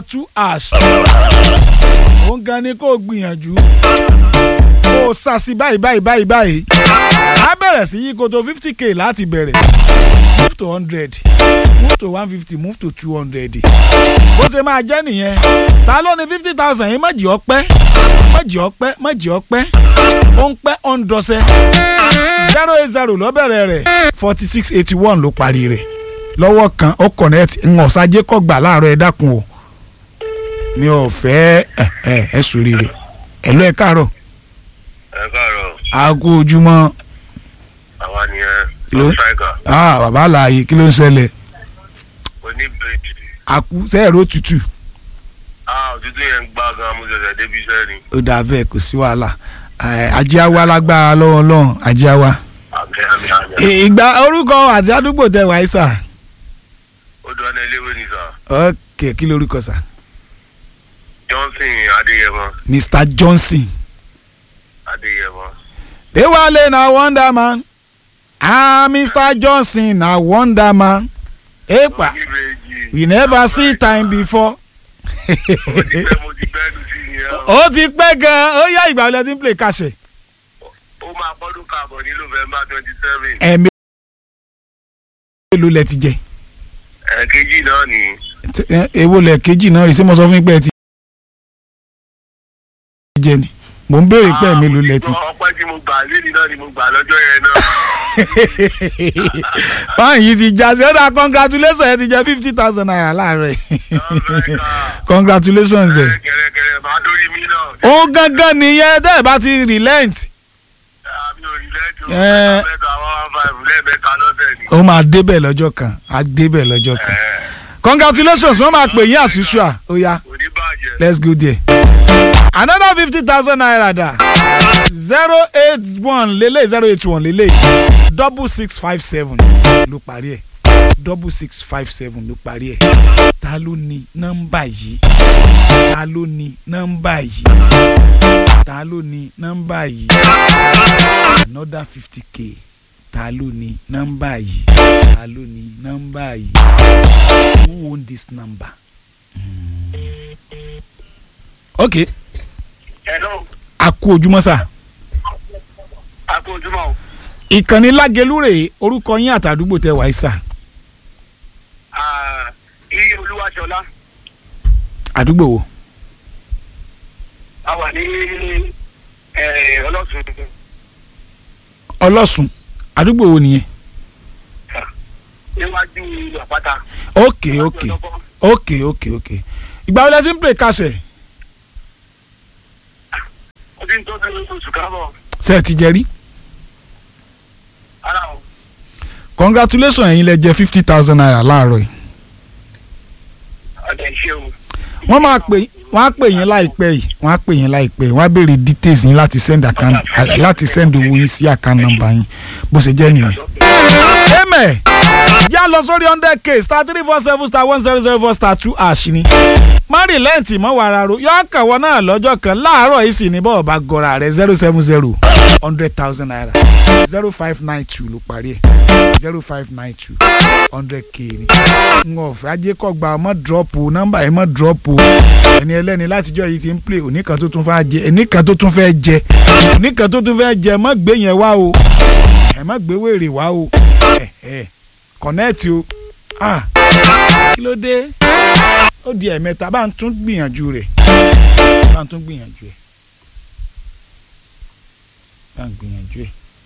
two ash òun gan ni kó o gbìyànjú kó o sàṣì báyìí báyìí báyìí báyìí á bẹ̀rẹ̀ sí yí koto fifty k láti bẹ̀rẹ̀ move to hundred move to one fifty move to two hundred bó ṣe máa jẹ́ nìyẹn ta ló ní fifty thousand yìí mọ̀jì ọpẹ́ mọ̀jì ọpẹ́ mọ̀jì ọpẹ́ ó ń pẹ́ ó ń dọ́sẹ́ zero eight zero ló bẹ̀rẹ̀ rẹ̀ forty six eighty one ló parí rẹ̀ lọ́wọ́ kan ó connect ń ọ̀sájẹ́ kọ́ gbà láàárọ̀ ẹ dákun o mi ò fẹ́ ẹ ẹ ẹ sórí rẹ̀ ẹ lọ ẹ káàárọ̀ ẹ káàárọ̀ aago ojúmọ́ àwa nìyẹn Ló- ló ṣáìkà ah bàbá àlàyé kí ló ń ṣẹlẹ̀ oníbejì àkú sẹ́ẹ̀rọ tutù ah òtútù yẹn ń gbá gan mo ṣẹ̀ṣẹ̀ débi iṣẹ́ ni ó dà bẹ́ẹ̀ kò sí wàhálà Eh, ajé awa lágbára lọ́wọ́ lọ́hùn ajé awa. àmì àmì àmì I- ìgbà orúkọ àti àdúgbò tẹ wáyé sà ó dún ọ́nà iléèwé ni sà ok kí lorúkọ sà johnson adéyẹmọ mr johnson adéyẹmọ dewale na wonder man ah mr johnson na wonder man epa oníbejì we never see time before mo ti pẹ́ mo ti gbẹ́dùn sí ni ẹ o. ó ti pẹ́ gan-an ó yá ìgbà wọlé tí ń play kàṣẹ. ó máa pọ́dún káàbọ̀ ní november twenty seven ẹ̀mí èlò lẹ ti jẹ ẹ̀ẹ́kejì náà ni T- ẹ- èwo lẹ kejì náà rí sí mo sọ fún yín pé ẹ ti jẹ ni mò ń béèrè pé ẹ̀mí èlò lẹ ti. ọpẹ́ tí mo gbà lédi náà ni mo gbà lọ́jọ́ yẹn náà báyìí ti já sí ọ̀dà congratulations ẹ ti jẹ fifty thousand naira láàárọ̀ yìí Amẹ́ríkà congratulations ẹ. kẹrẹkẹrẹ máa dórí mi náà. ó gángan nìyẹn tẹ́ ẹ bá ti relent àmì òrìlẹ́jọ Ẹ. mẹ́ta one one five lẹ́ẹ̀mẹ́ta lọ́sẹ̀ ni. ó máa débẹ̀ lọ́jọ́ kan á débẹ̀ lọ́jọ́ kan congratulations wọ́n máa pè yín àṣìṣùà ó yá kò ní bàjẹ́. let's go there. another fifty thousand naira da zero eight one lele zero eight one lele double six five seven ló parí ẹ̀ double six five seven ló parí ẹ̀ ta ló ní nọ́mbà yìí ta ló ní nọ́mbà yìí ta ló ní nọ́mbà yìí another fifty k ta ló ní nọ́mbà yìí ta ló ní nọ́mbà yìí who own this number. okay hello a kú ojúmọ́ sà a kú ojúmọ́ o. ìkànnì lágelú rèé orúkọ yín àtàdúgbò tẹ wáyé sà Ah, iye olúwaṣọlá àdúgbò wo a wà ní eh, ọlọ́sùn ọlọ́sùn àdúgbò wo nìyẹn níwájú àpáta. ok ok ok ok ok ìgbà wo lẹ ti ń pè kásẹ̀ ó ti ń tó sẹ́yìn oṣù kábọ̀ ṣe ẹ ti jẹ rí ara o. congratulations ẹ̀yin lẹ jẹ fifty thousand naira láàárọ̀ yìí ọ̀dẹ̀ ṣe o. wọ́n máa pè wọ́n á pè yín láìpẹ́ yìí wọ́n á pè yín láìpẹ́ yìí wọ́n á béèrè details yín láti send account láti send owó yín sí account number yín bó ṣe jẹ́ nìyẹn. amen yá lọ sórí hundred k star three four seven star one zero zero four star two ash ni mari lẹ́ǹtì mọ́ wàrà ro yọ kàwọ́ náà lọ́jọ́ kan láàárọ̀ yìí sì ní bọ́ọ̀ bá gọra rẹ̀ zero seven zero hundred thousand naira zero five nine two ló parí ẹ̀ zero five nine two hundred k ni n ò fẹ́ ajé kọ́ gba ọmọ drop o nọ́mbà yẹn mọ́ drop o ẹni ẹlẹ́ni látijọ́ yìí ti ń play oníkan tó tún fẹ́ jẹ oníkan tó tún fẹ́ jẹ oníkan tó tún fẹ́ jẹ mọ́ gbé yẹn wá o ẹ má gbé wèrè wá o ẹ ẹ kọ̀nẹ́ẹ̀tì o ah kí ló dé ó di ẹ̀mẹ́ta bá ń tún gbìyànjú rẹ̀ bá ń tún gbìyànjú ẹ̀ bá ń gbìyànjú ẹ̀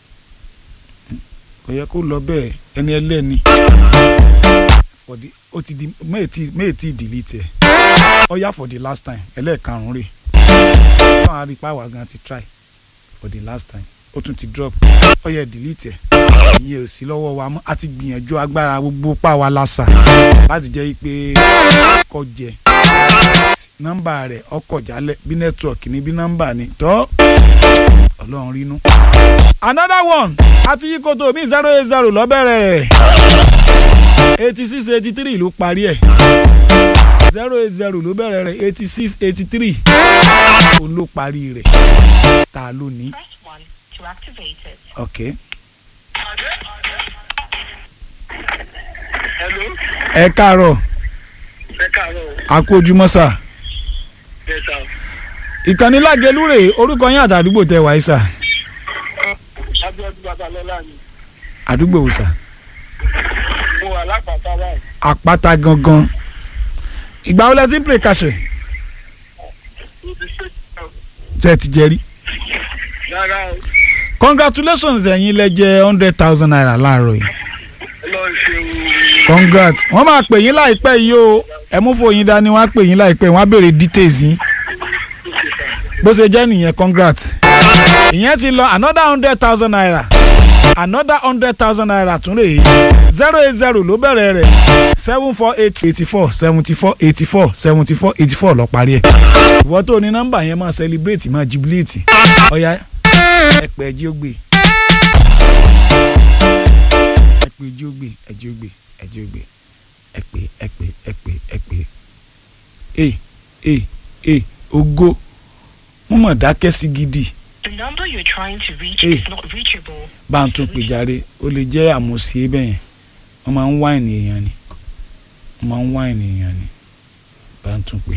kò yẹ kó lọ bẹ́ẹ̀ ẹni ẹlẹ́ni for the ó ti di méètì méètì delete ẹ̀ ó yá for the last time ẹlẹ́ẹ̀karùn-ún rè náà a rí pàwọ́ gan ti try for the last time ó tún ti drop ó yẹ delete ẹ̀ ìyẹn ò sí lọ́wọ́ wa mọ́ a ti gbìyànjú agbára gbogbo pàwọ́ lásà láti jẹ́ pé kọ́ jẹ nọ́mbà rẹ̀ ọkọ̀ jálẹ̀ bí nẹ́tíwọ̀kì ní bí nọ́mbà ni tọ́ ọlọ́run rínú. another one àti yíkoto mi zero eight zero lọ́bẹ̀rẹ̀ rẹ̀ eighty six eighty three ló parí ẹ̀ zero eight zero ló bẹ̀rẹ̀ rẹ̀ eighty six eighty three òun ló parí rẹ̀ ta ló ní. Press 1 to activate it. ok hello ẹ káàárọ̀ ẹ káàárọ̀ o. a kú ojúmọ́ sà ẹ sà. ìkànnì lágẹlú rèé orúkọ yín àtàdúgbò tẹ wáyé sà Abíọ́dún Babalọ́lá ni. àdúgbò wò sà Mo wà lápàtà báyìí. àpáta gangan ìgbà wo lẹ ti ń pè kàṣẹ Ibi ṣe tẹ ti jẹ rí rárá o. congratulations ẹ̀yin lẹ jẹ hundred thousand naira láàárọ̀ yìí Lọ ṣeun. congrats wọ́n máa pè yín láìpẹ́ yìí o ẹ mú fòyín dání wọ́n á pè yín láìpẹ́ wọ́n á béèrè details yín bó ṣe jẹ́ nìyẹn congrats ìyẹn ti lọ another hundred thousand naira another hundred thousand naira tún rèé zero eight zero ló bẹ̀rẹ̀ rẹ̀ seven four eight eighty four seventy four eighty four seventy four eighty four lọ parí ẹ̀ ìwọ tó ní nọ́mbà yẹn máa celebrate máa jubilate ọ̀ya ẹ pẹ́ ẹ jí ó gbé ẹ pé jí ó gbé ẹ jí ó gbé ẹ jí ó gbé ẹ pé ẹ pé ẹ pé ẹ pé ẹ ẹ ẹ ògo mo mọ̀ dákẹ́ sí gidi The number you're trying to reach Hey. is not reachable. bá ń tún pè járe ó lè jẹ́ àmọ̀sí bẹ́ẹ̀ yẹn wọ́n máa ń wá ènìyàn ni wọ́n máa ń wá ènìyàn ni bá ń tún pè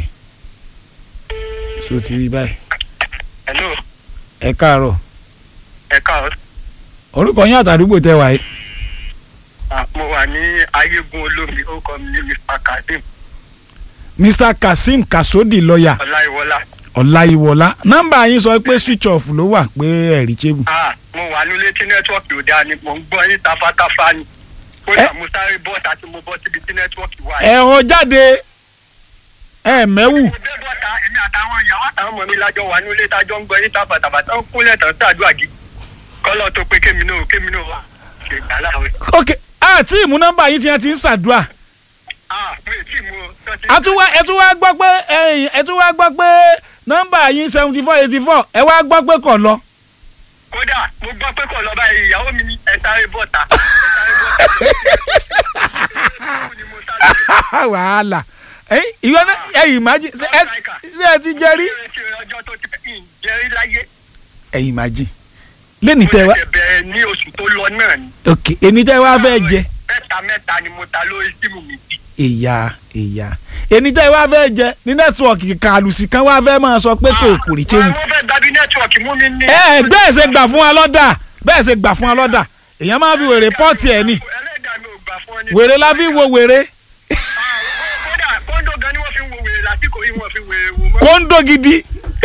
so ti rí báyìí Hello. ẹ káàárọ̀ Ẹ káàárọ̀. orúkọ yín àtàdúgbò tẹ wáyé Ah, Mo wà ní Ayégun Olómi. Orúkọ mi ní Mr. Kadim mr kazeem kasodi lọ́ọ̀yà Ọláìwọlá. ọláyíwọlá nọ́mbà yín sọ pé switch off ló wà pé ẹ̀rí chébù Ah, Mo wà nílé tí nẹ́tíwọ́ọ̀kì ò dáa ni. Mo ń gbọ́ yín tafátáfá ni. Kódà mo sáré bọ́ọ̀tà tí mo bọ́ síbi tí nẹ́tíwọ́ọ̀kì wà. ẹ̀họ́ jáde ẹ̀ mẹ́wù Mo dé bọ́ta èmi àtàwọn ìyàwó àtàwọn ọmọ mi lájọ wà nílé tájọ ń gbọ́ yín tàbàtàbàtà ń kúnlẹ̀ tán sàdúrà gidi. Kọ́lọ́ tó pé kémi náà kémi náà wà. Ṣé ìgbà láàrin. ok àti ìmú nọ́mbà yín tí wọ́n ti ń ṣàdúrà Ah, mo ì tí mo tán ti. àtúwá ẹ tún wá gbọ́ pé ẹ̀yìn ẹ tún wá gbọ́ pé nọ́mbà yín seventy four eighty four ẹ wá gbọ́ pé kò lọ. kódà mo gbọ́ pé kò lọ báyìí ìyàwó mi ní ẹ sáré bọ́ta ẹ sáré bọ́ta ni mo sáré wàhálà ẹ̀yin ìwé náà ẹ̀yin imagine ṣé ẹ ṣé ẹ ti jẹ rí. ṣe ọjọ́ tó ti pẹ́ ń jẹ́rí láyé ẹ̀yin imagine lẹ́ni mo tẹ́ wá ṣẹ̀ṣẹ̀ bẹ̀rẹ̀ ní oṣù tó lọ náà ni ok èmi tẹ́ wá fẹ́ jẹ mẹ́ta mẹ́ta ni mo ta lórí símù mi bí ìyá ìyá èmi tẹ́ wá fẹ́ jẹ ní nẹ́tíwọ̀kì kàlùsì kan wá fẹ́ máa sọ pé kò kò rí chéwù. wọ́n fẹ́ gbàbí nẹ́tíwọ̀kì mú mi ní. ẹ ẹ bẹ́ẹ̀ ṣe gbà fún wa lọ́dà bẹ́ẹ̀ ṣe gbà fún wa lọ́dà èèyàn máa fi wèrè pọ́ọ̀tì ẹ̀ ní ẹlẹ́dàá mi ò gbà fún ọ ní. wèrè la fi wo wèrè kódà kóńdó gan ni wọ́n fi ń wo wèrè lásìkò yìí wọ́n fi wèrè wò mọ́. kóńdó gidi.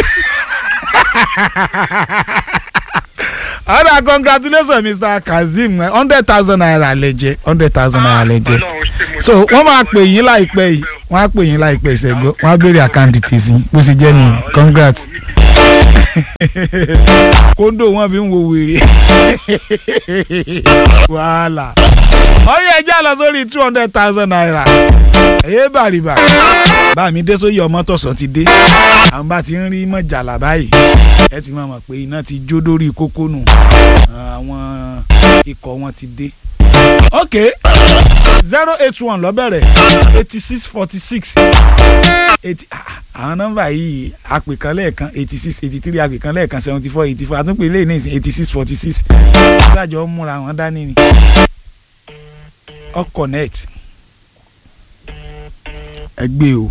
ọ̀rọ̀ congratulations mr kazeem hundred thousand naira lè jẹ hundred thousand naira lè jẹ Ọlọ́run ṣe mo so wọ́n máa pè yín láìpẹ́ yìí wọ́n á pè yín láìpẹ́ ìṣẹ́gbọ́ wọ́n á béèrè àkáǹtì tèsí bó ṣe jẹ́ nìyẹn congrats kóńdó wọn fi ń wo wèrè wàhálà ọyọ ẹjẹ lọ sórí two hundred thousand naira ẹyẹ bàrìbà bá mi dé sóyè ọmọ tọ̀sọ̀ ti dé àwọn bá ti ń rí mọ̀jàlá báyìí ẹ ti máa mọ̀ pé iná ti jó lórí kókó nù àwọn ikọ̀ wọn ti dé ok zero eight one lọ́bẹ̀rẹ̀ eighty six forty six eighty àwọn nọ́mbà yìí àpè kan lẹ́ẹ̀kan eighty six eighty three àpè kan lẹ́ẹ̀kan seventy four eighty four àtúnpè lẹ́yìn náà eighty six forty six ṣáàjọ ń múra wọn dání ni ọ connect ẹ gbé o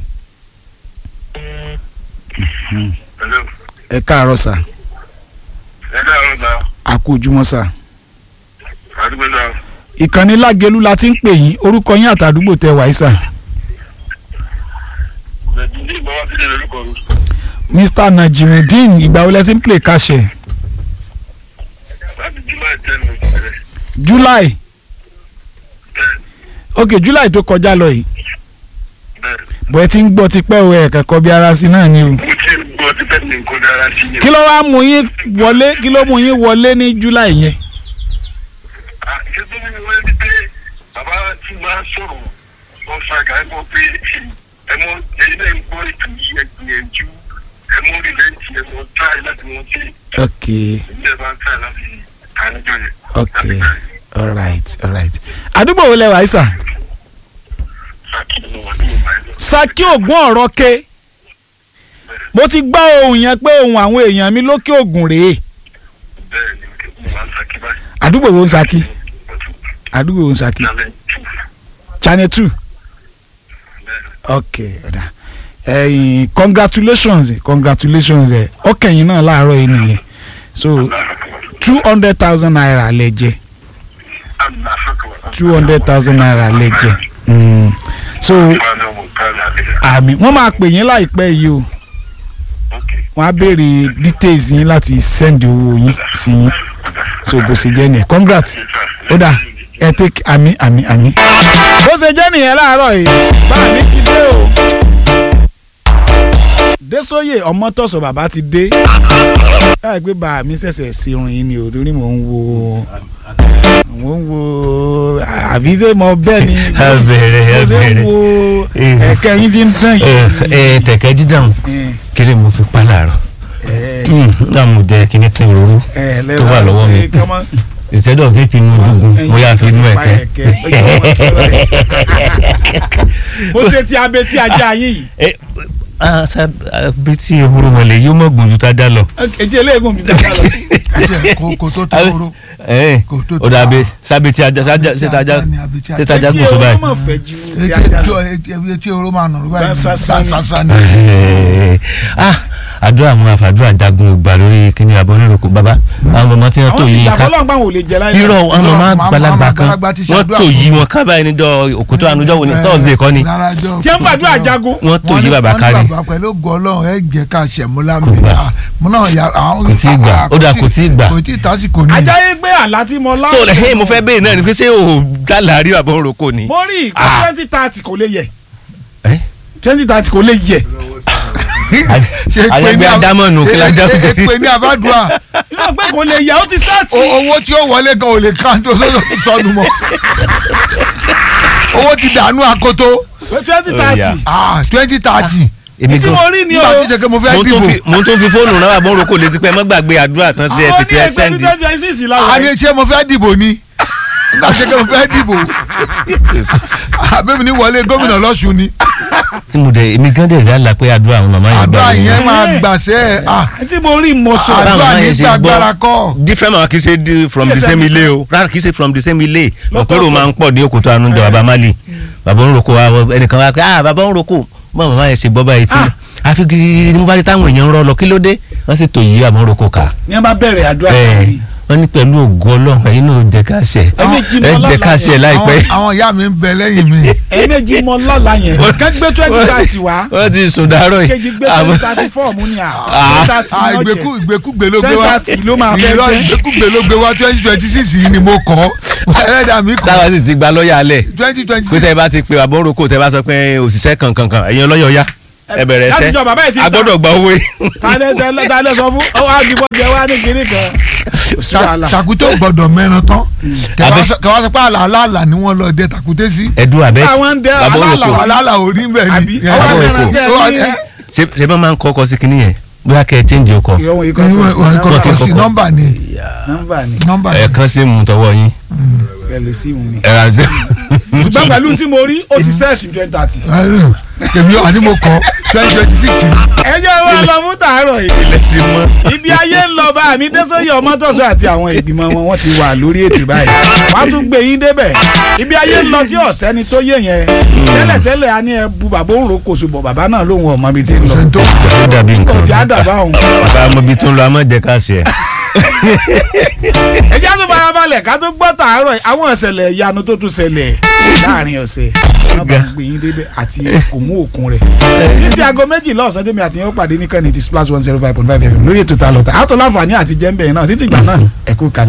Hello. ẹ káàárọ̀ sà ẹ dáhùn gbà a kú ojúmọ́ sà àdúgbò náà ìkànnì lágẹlú la ti ń pè yín orúkọ yín àtàdúgbò tẹ wáyé sà bẹ̀ẹ̀ni ní ìgbà wá sílẹ̀ lórúkọ mi. mr najimudeen ìgbà wo lẹ ti ń play kàṣẹ láti july ten mo ti bẹ̀rẹ̀. july bẹ́ẹ̀ ok july tó kọjá lọ yìí bẹ́ẹ̀ bọ́ ẹ ti ń gbọ́ tipẹ́ o ẹ̀ kẹ́kọ̀ọ́ bí ara sí náà ni o mo ti ń gbọ́ tí bẹ́ẹ̀ ni nǹkan dára sí ni. kí ló wá mú yín wọlé kí ló mú yín wọlé ní july yẹn Ah, ṣé tó ní wọ́n ní pé bàbá tí máa sọ̀rọ̀ wọ́n fa ìgbà ẹ̀kọ́ pé ẹ mọ ẹyin náà ń gbọ́ ètò yìí ẹ gbìyànjú ẹ mọ rìlẹ́ǹtì ẹ mọ táì láti wọ́n ti ok ilé ẹ bá ń táì láti àníjọ yẹn. ok alright alright àdúgbò wo lẹ wáyé sà Sàkíyèsí wà ní ìgbà yẹn. saki ògùn ọ̀rọ̀ ke mo ti gbọ́ ohun yẹn pé ohun àwọn èèyàn mi lókè ògùn rèé bẹ́ẹ̀ ni mo máa ń sàkí báyìí. àdúgbò wo ń saki àdúgbò wo ń saki Lálẹ́ tù. channel two Bẹ́ẹ̀ ok ọ̀dà ẹ̀yìn congratulations eh, congratulations ẹ̀ ọkẹ̀yìn náà láàárọ̀ yìí nìyẹn so two hundred thousand naira lẹ jẹ two hundred thousand naira lẹ jẹ Mm. so àmì wọ́n máa pè yín láìpẹ́ yìí o wọ́n á béèrè details yín láti send owó yín sí yín so bó ṣe jẹ́ nìyẹn congrats ó dà ẹ take àmì àmì àmì. bó ṣe jẹ́ nìyẹn láàárọ̀ yìí bá mi ti dé o. Désóyè Ọmọ́tọ̀sọ̀ bàbá ti dé. káyọ̀ pé bá mi ṣẹ̀ṣẹ̀ ṣerun yín ni o torí mò ń wo mò ń wo àbí ṣé mo bẹ́ẹ̀ ni ẹ bẹ̀rẹ̀ ẹ mo ṣe ń bẹ̀rẹ̀ wo ẹ̀kẹ́ yín ti ń tàn ẹ yìí. ẹ tẹ̀kẹ́ dídàn Eh, kéré mo fi pa láàárọ̀ eh, náà mo jẹ kíní kí n rorú eh, tó wà lọ́wọ́ mi. eh, kọ́mọ- ìṣẹ́dọ̀ kí n fi inú dùgùn mo yà fi inú Pa ẹ̀kẹ́. ẹ̀kẹ́. mo ṣe ti abẹ tí ajá yín yìí. ẹ ah sa bí tí ehoro mọ̀lẹ́ yóò mọ̀ gbòòjú tá a dá lọ. ètí eléegun mi dáadáa lọ. kò kò tó tó oró ẹ Kò tó ó dàbí sábẹ́ tí ajá sájà Tí ṣètà ajá ajá ni àbí tí ajá- ṣètà ajá Etí gùn tó ehoro báyìí. mọ̀ fẹ́ ju ti ajá lọ. etí oró máa nà báyìí Sásá ni. sásá ni. Ẹ, ah àdúrà àwọn àfàdúrà jagun ògbà lórí kíní abọ́ níròkò bàbá àwọn ọmọ tí wọ́n tó àwọn ti yí gbà ká fọlọ́n gbà wọn ò lè jẹ láyé. irọ́ àwọn ọmọ Irọ́, àgbàlagbà màmá kan àgbàlagbà ti wọ́n ṣàdúrà tó fún yí mi. wọn ká báyìí níjọ́ òkútó ànújọ́ wo ni thursday kọ́ ni tí wọ́n fàdúrà jagun. wọ́n tó yí bàbá wọ́n kárí ní bàbá pẹ̀lú ògùn ọlọ́run ẹ jẹ́ ká ṣẹ̀múlá mi Kò gbà. Ah, mo náà yà àwọn. Kò tíì gbà. ah, Ó dà, kò tíì gbà. kò tí ì tásìkò ní. ajá yé gbé àlá tí mo lá. so ẹ mo fẹ́ béèrè náà ni pé ṣé o dálà rí bàbá òrokò ni. mo rí ìkó Ah. twenty thirty kò lè yẹ Ẹ? twenty thirty kò lè yẹ. Ṣé èpè àyẹ̀gbẹ́ ní ab- adámọ̀nù kí la e- já e- fún èpè ní àbádùá yóò gbé kò lè yẹ ó ti sẹ́ẹ̀tì. O- owó tí ó wọlé gan ò lè ká tó lọ́dọ̀ tó sọnù mọ́ owó ti dànù akoto twenty Ó yá. thirty. twenty thirty èmi tí mo rí ni o. nígbà tí ṣe pé mo fẹ́ mo tún dìbò fi mo tún fi fóònù náà bàbá òrokò lè sí pé ẹ má gbàgbé àdúrà tán ṣe ẹ àwọn ní tètè ẹ ẹgbẹ́ ní sẹ́ndì. twenty twenty six a láwọn. ní ṣé mo fẹ́ dìbò ni nígbà tí ṣe pé mo fẹ́ dìbò àbẹ́mi ní wọlé gómìnà lọ́sùn ni tí mo dẹ̀ èmi gán dẹ̀ dá pé àdúrà àwọn màmá yẹn àdúrà gbà yẹn mí. máa gbàṣẹ́ ẹ̀ ah tí mo rí mo sọ. Báwo àdúrà máa yẹn ní ṣe gbàgbára gbọ́ kọ́ different mama kì í ṣe di- from the Kí ẹ same sẹ́ni- ilé o rárá kì í ṣe from the same ilé Lọ́tọ̀ọ̀tọ̀. òkèrò máa ń pọ̀ dé òkúta ànújọ bàbá mali bàbá òrokò wa wọ- ẹnìkan wá pé ah bàbá òrokò báwo màmá yẹn ṣe gbọ́ báyìí sí àfi gírí ní mo bá rí táwọn èèyàn ń rọ lọ kí ló dé wọ́n sì tò yí bàbá òrokò ká ní wọ́n bá bẹ̀rẹ̀ àdúrà ẹ káàkiri. wọ́n ní pẹ̀lú ògo ọlọ́run ẹ̀yin náà jẹ́ ká ṣe Ẹ̀mejì ẹ mọ́ jẹ́ ká lọ́la ṣe yẹn. láìpẹ́ àwọn àwọn ìyá mi ń bẹ lẹ́yìn mi ẹ̀ẹ́mẹ́jì mọ lọ́la yẹn kán gbé twenty thirty wá wọ́n ti sùn dárọ̀ yìí kejì gbé Àmọ́- twenty thirty four mú ni à Ah. twenty Ah, thirty ìgbékú ní ìgbékúgbé ló gbé wá 20 ló máa fẹ́ Irọ́, gbé. ìgbékúgbé ló gbé wá twenty twenty six yìí ni mo kọ́ ẹlẹ́dàá mi kọ́ táwa sì ti gba lọ́ọ̀yà alẹ̀ twenty twenty pé six tẹ́ ẹ bá ti pe bàbá òrokò tẹ́ ẹ bá sọ pé òṣìṣẹ́ kankankan ẹ̀yin ọlọ́yọ̀ ya ẹ bẹ̀rẹ̀ láti ẹsẹ̀ jọ bàbá yìí ti a ta. gbọ́dọ̀ gba owó yìí. tálẹ̀ tálẹ̀ tálẹ̀ sọ fún ọ wá dìbò jẹ wá ní kinní kan kò sí wàhálà takute gbọ́dọ̀ mẹ́ran tán Abẹ́- kẹwàá sọ pé àlàálà ni wọ́n lọ dé takute sí ẹdun abẹ Àwọn ń dẹ bàbá alálà òrokò wà. àlàálà ò rí bẹ́ẹ̀ àbí ni ọwọ́ Bàbá mẹ́rin Òkò. tẹ́ Ó wà- ní ẹ- ṣe ṣe bá máa ń kọ́kọ́ sí kinní yẹn bóyá kẹ́ ẹ change ọkọ̀ ìrọ̀wọ̀n yìí Ìwé- ìwé- kọ́kọ́ kọ́kọ́ kọ́kọ́ sí kọ́kọ́. nọ́mbà ni nọ́mbà ni nọ́mbà ni ẹ̀ẹ̀kan sí mu tọwọ́ yín pẹ̀lú sí mu ni. ẹ̀rọ àṣẹ. ṣùgbọ́n pẹ̀lú tí mo rí ó ti sẹ́ẹ̀tì twenty thirty. Ẹ̀rù, èmi àní mo kọ́ twenty twenty six ẹ jẹ́ wá lọ fún tàárọ̀ yìí. ilẹ̀ ti mọ́. ibi ayé ń lọ bá mi Désóyè Ọmọ́tọ̀sọ́ àti àwọn ìgbìmọ̀ wọn wọ́n ti wà lórí ètò báyìí wọ́n á tún gbé yín débẹ̀ ibi ayé ń lọ tí ọ̀sẹ́ni tó yé yẹn tẹ́lẹ̀tẹ́lẹ̀ a ní ẹ bu bàbá òun ro kòsò bọ̀ bàbá náà lóun ọmọ mi ti ń lọ ṣe tó ó dàbí nǹkan ọtí àdàbà òun bàbá ọmọ bíi tó ń lọ amọ̀ jẹ́ ká ṣe ẹ̀. ẹ já tó farabalẹ̀ ká tó gbọ́ tàárọ̀ yìí, àwọn ìṣẹ̀lẹ̀ ìyanu tó tún ṣẹlẹ̀ láàrin ọ̀sẹ̀ wọ́n bá gbé yín débẹ̀ àti òmù òkun rẹ̀ títí aago méjìlá ọ̀sán tèmi àti yín ó pàdé ní kànnì ti splash one zero five point five fm lórí ètò ta lọ́ta àtọ̀ láǹfààní àti jẹ́ńbẹ̀ náà títí ìgbà náà ẹ̀kú kan.